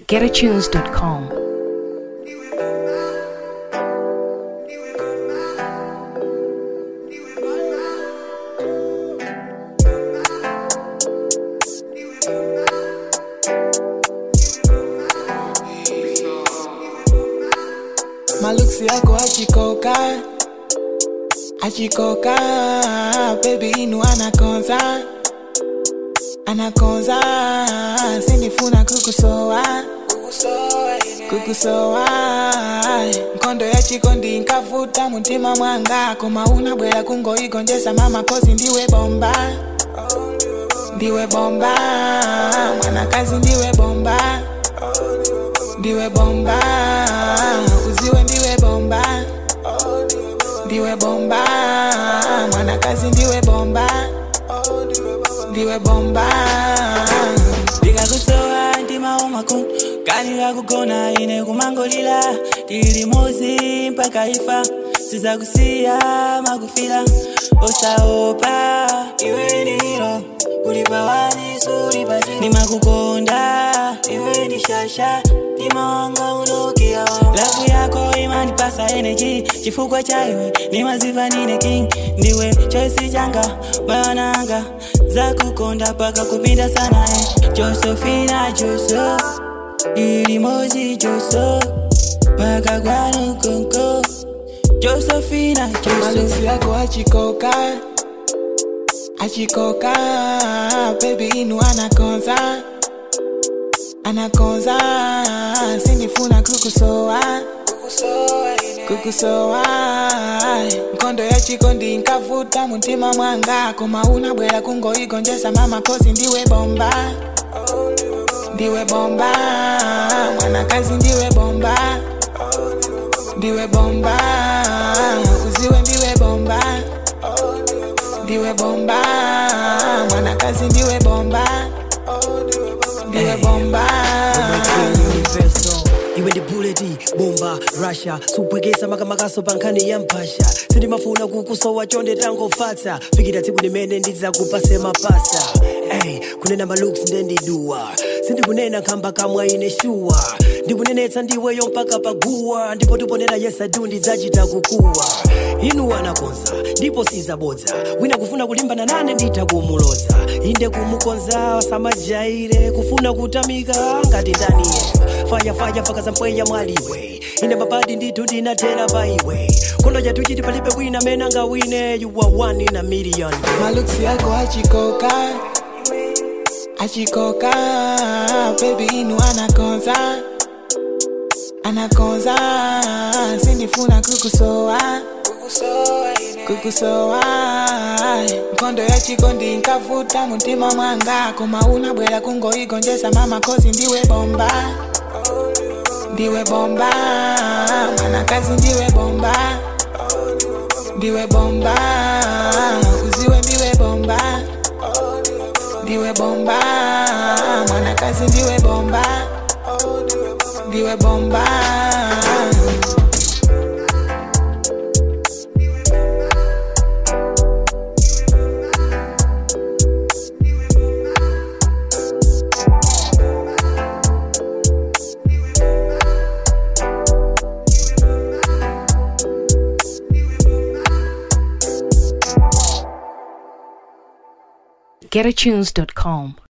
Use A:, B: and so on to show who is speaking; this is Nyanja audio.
A: getatunes.com.
B: maluksi yako achikoka achikoka bebi inu anakonza anakonza sindifuna kukusowa kukusowa nkondo yachikondi nkavuta muntima mwanga koma unabwera kungoigonjesa mama kozi ndiwe bomba ndiwe bomba mwanakazi ndiwe bomba ndiwe bomba uziwe ndiwe bomba ndiwe bomba mwanakazi ndiwe bomba ndiwe bomba
C: ndikakusowa ndimaomako kanira kugona ine kumangolila tili mozi mpaka ifa sizakusiya makufila osaopa iwe ndilo kulipa wani sulipa chini nimakukonda iwe ndi shasha ndimawanga unokia lavu yako imandipasa energy chifukwa cha iwe nimaziva nine king ndiwe choisi changa mayananga zakukonda paka kupinda sana eh. josefina joso ilimozi joso paka kwanukonko josefina joso
B: maluksi yako achikoka achikoka bebi inu anakonza anakonza sindifuna kukusowa kukusowa nkondo yachikondi nkavuta muntima mwanga koma unabwera kungoigonjesa mama kozi ndiwe bomba ndiwe bomba mwanakazi ndiwe bomba ndiwe bomba uziwe ndiwe bomba ndiwe bomba mwanakazi ndiwe bomba ndiwe bomba
D: universal iwe ndi buleti bomba russia supwekesa makamakaso pa nkhani ya mpasha sindimafuna kukusowa chonde tangofatsa fikira tsiku limene ndidzakupase mapasa Ey, kunena malooks ndendiduwa sindikunena khamba kamwa ine shuwa ndikunenetsa ndiweyo mpaka paguwa ndipo tiponena yesadu ndidzachita kukuwa inu anakonza ndipo sizabodza wina kufuna kulimbana nane nditha kumuloza inde kumukonza samajaire kufuna kutamika ngati ndaniye fayafaya mpaka zampweya mwaliwe ine mabadi ndithu ndinathera pa iwe kondo chatu chiti palibe wina mena ngawine you are one in a million
B: maluksi yako achikoka achikoka bebi inu anakonza anakonza sindifuna kukusowa kukusowa nkondo yachikondi nkavuta muntima mwanga koma unabwera kungoigonjesa mama kozi ndiwe bomba ndiwe bomba mwanakazi ndiwe bomba ndiwe bomba uziwe ndiwe bomba ndiwe bomba mwanakazi ndiwe bomba ndiwe bomba
A: getatunes.com.